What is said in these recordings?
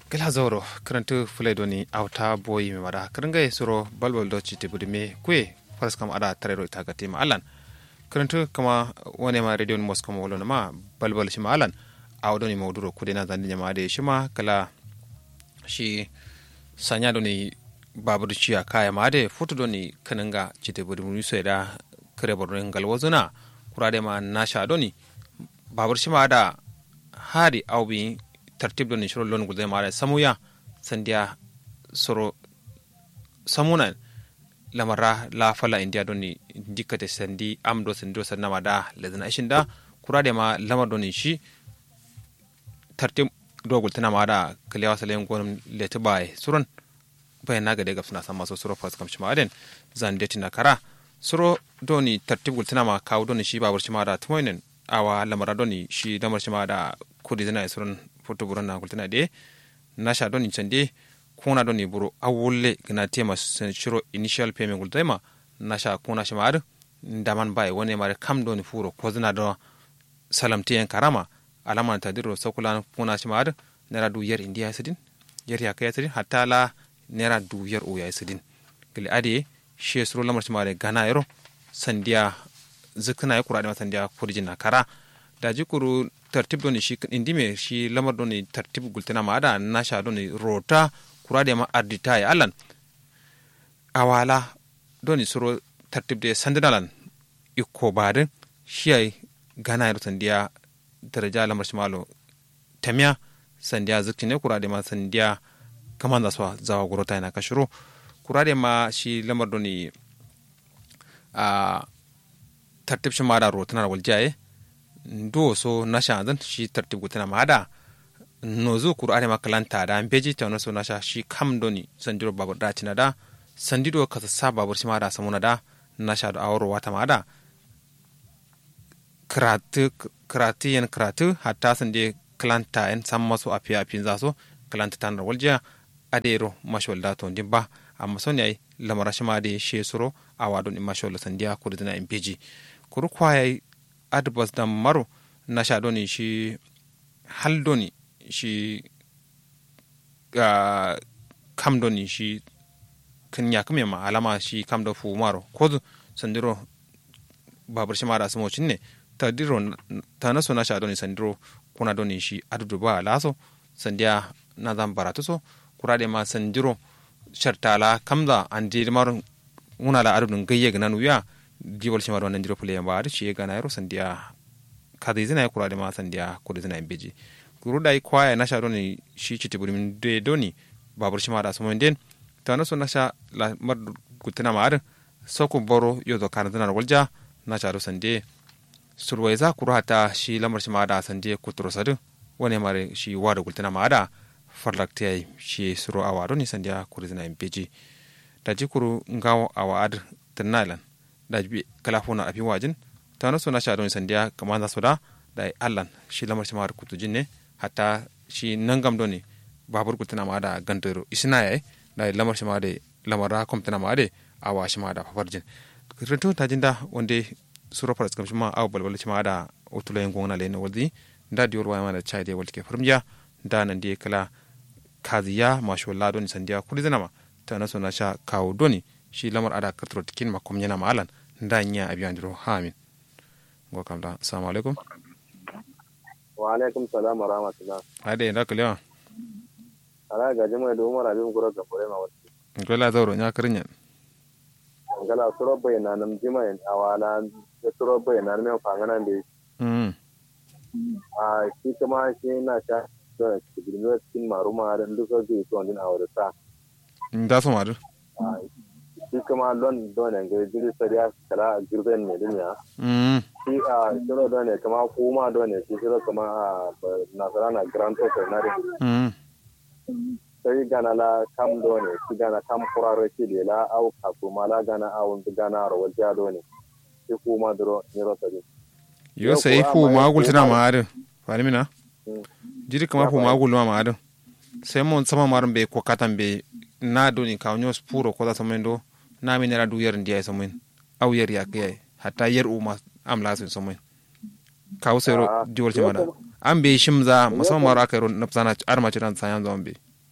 gila zoro karantu fulai doni auta boyi mi mada karanga suro balbal do chiti budime kwe faras kam ada tarero ita gati ma alan karantu kama wane ma radio mos kama wolo ma balbal shi ma alan aw doni mawduro kude na zandi nyama de shima kala shi sanya doni babur ciya kaya ma de foto doni kananga chiti budime so da kare borno ngal wazuna kurade ma nasha doni babur shi ma da hari awbi tartib ɗo ni soro lon gulde maɗa samuya sandiya soro samuna lamara la fala india ɗo ni dikkate sandi am ɗo sandi ɗo sannama da lesna ishinda kurade ma lamar ɗo ni shi tartib ɗo gultana maɗa kaliyawa salen gonum leti baye suron bayan naga de gafsuna sama so soro fas kam shima aden zan detina kara soro ɗo ni tartib gultana ma kaw ɗo ni shi babur shima da tumoynen awa lamara ɗo ni shi lamar shima da kudi zina e suron foto buro na kultina de nasha don incande kuna don buro awulle gna tema sen shiro initial payment gulta ma nasha kuna shamar ndaman bai wone mare kam don furo ko zina do salam tiyan karama alama ta diro sokulan kuna shamar nera du yer india sidin yer ya kaya sidin hatta la nera du yer o ya sidin gili ade she suro lamar shamar gana yero sandiya zikna ya kura da sandiya kurjin na kara da jikuru tartib doni shi indime shi lamar doni tartib gultena ma ada nasha doni rota kurade ma ardita ya alan awala doni suro tartib de sandinalan ikko badin shi ay gana yaro sandiya daraja lamar shi malo tamiya sandiya ziktine kurade ma sandiya kaman da swa zawa gurota yana kashiro kurade ma shi lamar doni a tartib shi ma da rotana waljaye ndo so nasha zan shi tartib gutana ma da no zo kuru are makalanta da beji ta so nasha shi kam doni sandiro babur da tina da sandido ka sa babur shi ma da samuna da nasha da awro wata ma da kratu kratu yan kratu hatta sande kalanta en sam maso afi afi za so kalanta tan da walja adero mashwal da to dimba amma son yayi lamara shi ma da she suro awadon mashwal sandiya kuru dina in beji kuru kwaya adbas da maro na sha doni shi hal doni shi uh, kam doni shi kan ya kame ma alama shi kam da fu maro ko sandiro babar shi mara samo ne ta diro ta naso na sha doni sandiro kuna doni shi adudu ba laso sandiya na zan baratu so kura da ma sandiro shartala kamza an di maro una la adudun gayye ganan wuya jiwal shi marwan ndiro pule yamba ari shi gana yaro sandiya kada izina ya kurade ma sandiya kudu zina imbeji kuru dai kwaya na sha doni shi chiti buri min de doni babur shi mara sumo den ta naso na sha la mar gutina ma ari soko boro yodo kana zina walja na sha ro sande surwai za kuru hata shi lamar shi mara sande kuturo sadu wani mare shi wada gutina ma ada farlaktiyai shi suro awa doni sandiya kudu zina imbeji da jikuru ngawo awa ad tanalan da bi kala fona afin wajin ta na so na sha don sandiya kamar za su da da allan shi lamar shi mara kutu jinne hatta shi nan gam doni babur kutuna ma da gantaro isina yayi da lamar shi ma da lamar ra komtana ma da awa shi ma da fafarjin rinto ta jinda wanda sura faras kam shi ma aw balbal shi ma da utulo yin gona lena waldi da diyor wa ma da chai de walke furmiya da nan de kala kaziya masho la doni sandiya kuli zanama ta na so na sha kawo doni shi lamar ada katro tikin makom yana malan nda nya abi andiro hamin go kam da assalamu alaikum wa alaikum salam wa rahmatullah ade nda kalewa ala ga jama da umar abin gura ga bore ma wati ko la zawro nya krinya ngala suro bai na nam jima en awala da suro bai na me fangana de mm a shi kuma shi na sha da cikin cikin maruma da duka zai to din awara sa nda so madu shi kuma lon dole ga jiri sariya kala girben ne din ya mm shi a shiro dole kama kuma dole shi shiro kama a nasara na grand toker na din mm sai gana la kam dole shi gana kam kuraro shi le la au ka kuma la gana au gana ro wajja dole shi kuma duro ni ro sari yo sai fu magul tana ma adu fani mina jiri kama fu magul ma adu sai mon sama marin be ko katan be na doni ka nyos puro ko da samendo na mi nera du yer ndiya samin au yer ya ke hatta yer u ma am la sun samin ka usero diwal ci mana an be shimza musamman mara kai ron nafsana arma ci ran sayan zon be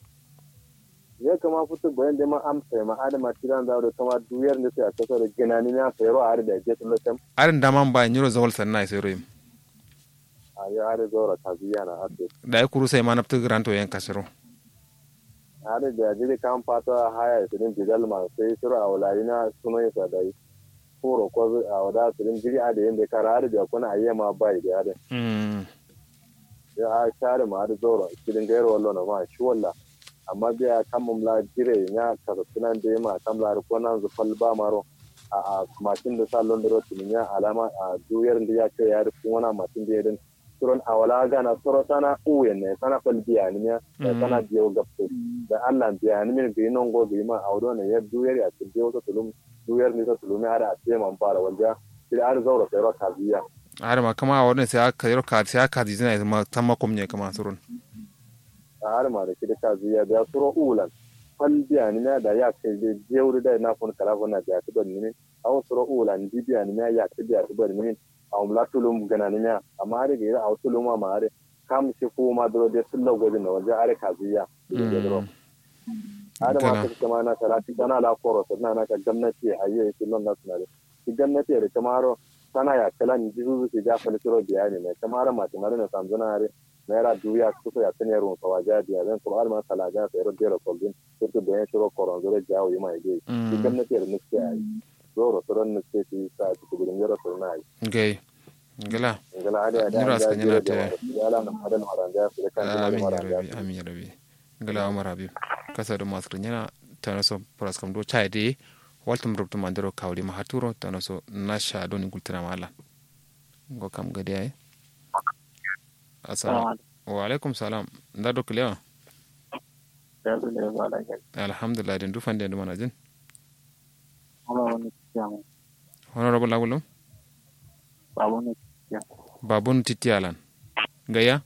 ya kama fito bayan da ma amsa ma adama tiran da da kama duyar ne sai a kasa da ginani na sayro a da je tun lokacin arin da man ba nyiro zawal sanna sai royim a ya are zora ta biya na ate da ya kuru sai ma naftu granto yan kasiro are da jiri kan fata haya su din bidal ma sai sura a wulari na suno ya sadai furo ko a wada su din jiri a da yanda kara are da kuna ayyama bai da are mm ya a share ma da zora kidin gairo wallo na ma shi walla amma biya kan mum la jire nya ka sunan da ma kam la ko nan zu fal ba maro a a matin da sallon da rotin nya alama a duyar da ya ce ya rufu wana matin da yadin suron awala gana soro sana uyen ne sana fal biya ni nya da sana biyo gapto da Allah biya ni min bi non go bi ma awdo ne ya duyar ya ce biyo to tulum duyar ni to tulum ya da ce man fara wanda sai ar zauro sai ro ka biya har ma kama wannan sai aka yaro ka sai aka dizina ma tamma kom ne kama surun a har ma da kida ka biya da suro ulan fal biya ni na da ya kai je jewri da na fon kala fon na biya to ban ni aw suro ulan di biya ni na ya kai biya to ban ni aw mla tulum gana ni na amma har ga aw tulum ma har kam shi ko ma dro de sullo gojin na waje are ka biya har ma ka kama na salati kana la koro na na ka gwamnati ayye kullun na sunare ki gwamnati da kamaro sana ya kala ni jizu su ja fa suro biya ne kamaro ma timare na samzana har naira duya kusa ya tani yarun kawa jadi ya zan kuma alma sala ja sai ro dero kolbin surtu da shiro koron zore jawo yi mai dai ki gwamnati da nuske ai zoro soron nuske ti sa ti gudun yaro so na ai gai gala ngala ada ada Nyira suka nyira ta ya na madan maranda su da kan amin ya maranda rabi amin ya rabi gala umar habib kasa da masu nyana tana so paras kam do chai de waltum rubtum mandero kawli ma haturo tana so nasha do ni gultira mala go kam gadi ai assalamu wa alaikum salam nda do klewa alhamdulillah den du fande ndu mana jin honorable lagulum babun titi alan gaya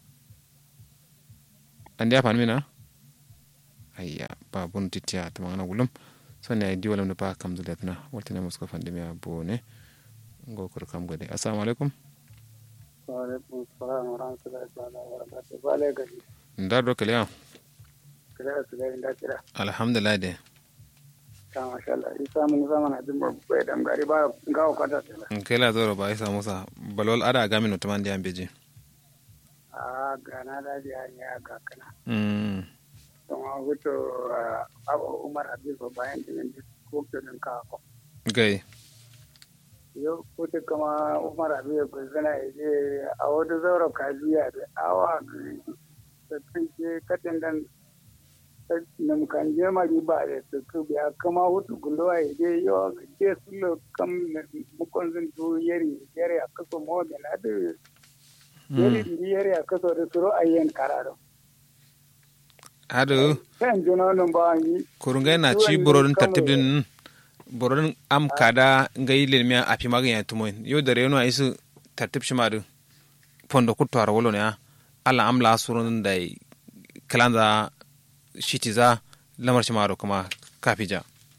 andi apan mina ayya babun titi a tamangana gulum sonni ay diwalam ne pa kam zuletna waltine musko fande mi a bone ngo kor kam gade assalamu alaikum Waalaikum salam wa rahmatullahi ta'ala wa barakatuh. Bale gari. nda do klewa Kira su gari da kira. alhamdulillah de Ta masha Allah. Isa mun zama na jin bai dam gari ba ga kata tela. kela zoro ba isa musa balol ada gamino tamandi ambeji A gana da biya ne a kakana. mm Don a huto Abu Umar Habibu bayan dinin ko kenan ka ko. gai Yau kuta kama Umar Habibu bai zana ije a wata zaura kajiya da awa da kanke katin dan nam kan je mari ba da su ku biya kama hutu gulwa ide yo ke sulo kam mukon zin du yeri yeri a kaso mo da na da yeri di yeri a kaso da suro ayyen kararo hado kan jino nun ba yi kurungai na ci borodin tartibin borodin am kada ngai lelmiya api maganya tumoin yo da reno aisu tartib shimadu fondo kutwar wolo ne ala am la surun da kalanda shitiza lamar shimadu kuma kafija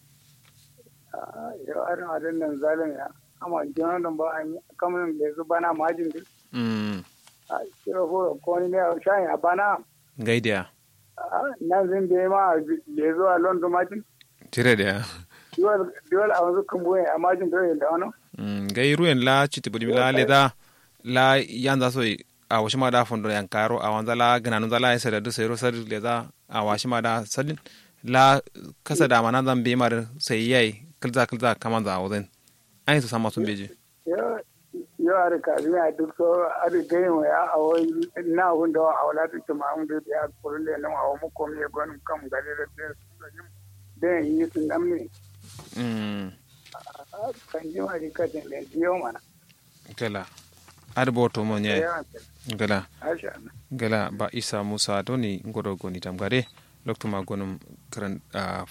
yau arin adin nan zalim ya amma jino nun ba yi kamar da su bana majin din mm a kira horo ko ni ne a shayin a bana ngai dia nan zin da ma le zuwa london majin tire dia diwal a wanzu kan buwe a majin da da wani mm ngai ruyen la chiti budi la leda la yanza so a washi ma da fondo yan karo a wanza la gananu za la isa da dusa ro sadu leda a washi ma da sadin la kasa da mana zan be mar sai yayi kilza kilza kaman za wazin ai su sama sun beje yau a rika zuwa duk so a rika yin ya a wai na hun da a wala ta ma mun da ya kurun da nan a mu ko me gwanin kan gare da da da yi sun dan ne mm kan ji ma rika da da yau mana gala ar boto mo nyai ya gala asha Allah gala ba isa musa doni ngoro goni tam gade loktuma gonum kran